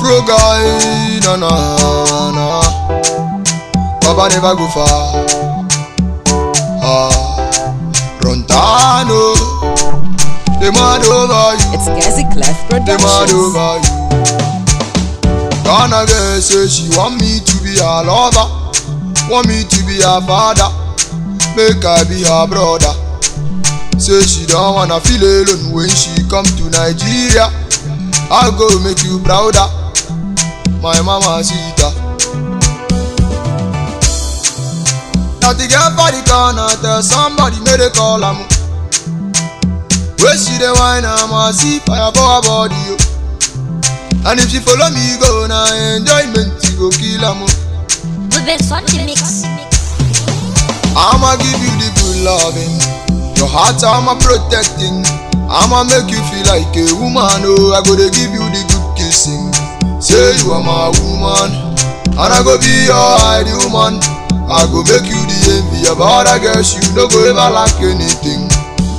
Afro guy, na na na. Baba never go far. Ah, Rontano, the man over you. It's Gazi Clef the man Productions. over you. Ghana girl say she want me to be her lover, want me to be her father, make I be her brother. Say she don't wanna feel alone when she come to Nigeria. I go make you prouder, my mama sita. Now the girl for the corner tell somebody make they call am. Where she dey whine am, I see fire for her body yo. And if she follow me go na enjoyment e go kill am o. The best on the mix. I'ma give you the good loving, your heart I'ma protecting. I'ma make you feel like a woman oh, I go dey give you the good kissing. Say you are my woman, and I go be your ideal man. I go make you the envy of other girls, you no go ever lack anything.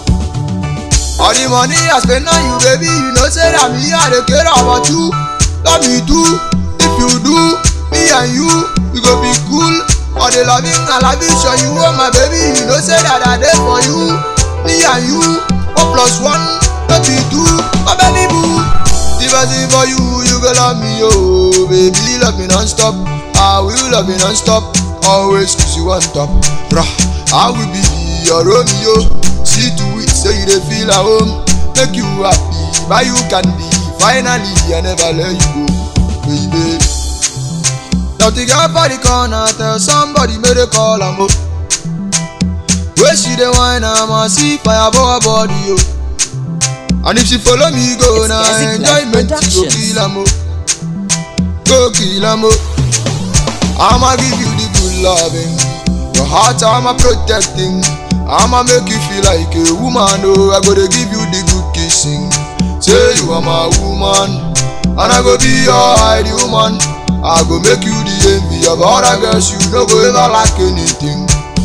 All the money I spend on you, baby, you know say that me I dey care about you. Love me too. If you do, me and you, we go be cool. All the loving and loving, show you oh my baby, you know say that I dey for you. Me and you, one plus one, no be two, my baby boo. If I sing for you, you go love me, oh baby, love me non-stop. I will love you non-stop, always kiss you on top. Rah, I will be your Romeo. See to it, say you dey feel at home, make you happy, buy you candy. Finally, I never let you go, baby. Now the girl for the corner tell somebody make they call am oh. Where she dey whine am, I see fire for her body oh. And if she follow me go It's na Gazi Clef enjoyment she go Productions. kill am oh. Go kill am oh. I'ma give you the good loving, your heart I'ma protecting. I'ma make you feel like a woman oh. I go dey give you the good kissing. Say you are my woman, and I go be your ideal man. I go make you the envy of other girls, you no go ever lack anything.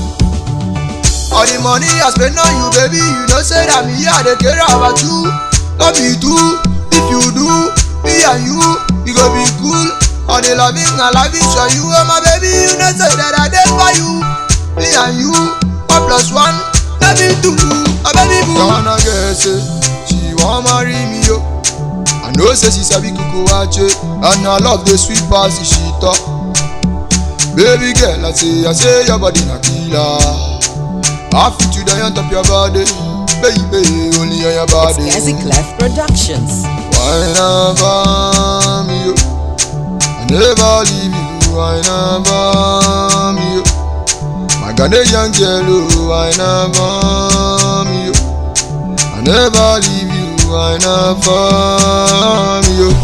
All the money I spend on you, baby, you know say that me I dey care about you. Love me too, if you do, me and you, we go be cool. All the loving and loving, show you oh my baby, you know say that I dey for you. Me and you, one plus one, no be two, my baby boo. Ghana girl say she wan marry me yo. I know say she sabi kuku wache, and I love the sweet pass the shit up. Baby girl, I say, I say your body na killer. I fit you down on top your body, baby, only on your It's body. Gazi Clef Productions. Why never me yo? I never leave you. Why never me yo? My Ghanaian girl, oh, why never me yo? I never leave you. Why never me yo?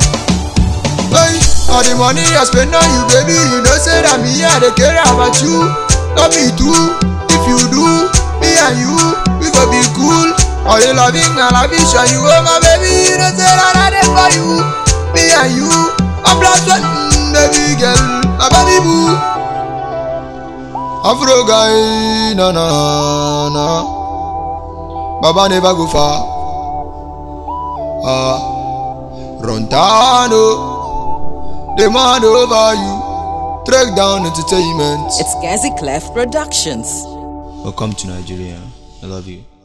Hey, all the money I spend on you, baby, you know say that me I dey care about you. Love me too, if you do, me and you, we go be cool. All the loving and loving, show you oh my baby, you know say that I dey for you. Me and you, a plus one, mm, baby girl, my baby boo. Afro guy, na na na. Baba never go far. Ah, Rontano. The man over you. Track down entertainment. It's Gazi Clef Productions. Welcome to Nigeria. I love you.